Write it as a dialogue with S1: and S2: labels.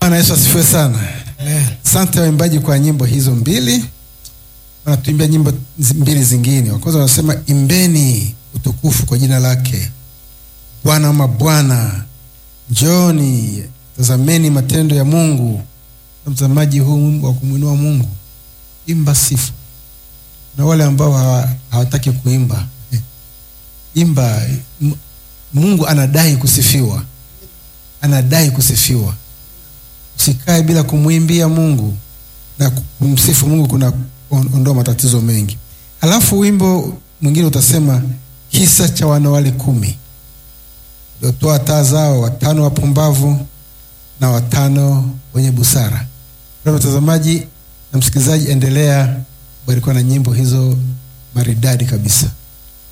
S1: Bwana Yesu asifiwe sana.
S2: Amen.
S1: Asante waimbaji kwa nyimbo hizo mbili. Wanatuimbia nyimbo zi- mbili zingine. Wa kwanza wanasema imbeni utukufu kwa jina lake Bwana wa mabwana, njoni tazameni matendo ya Mungu. Na Mtazamaji huu wimbo wa kumwinua Mungu, imba sifa. Na wale ambao hawa- hawataki kuimba, eh, imba. M- Mungu anadai kusifiwa, anadai kusifiwa usikae bila kumwimbia mungu na kumsifu mungu kuna on- ondoa matatizo mengi halafu wimbo mwingine utasema kisa cha wanawali kumi waliotoa taa zao watano wapumbavu na watano wenye busara kwa mtazamaji na msikilizaji endelea kubarikiwa na nyimbo hizo maridadi kabisa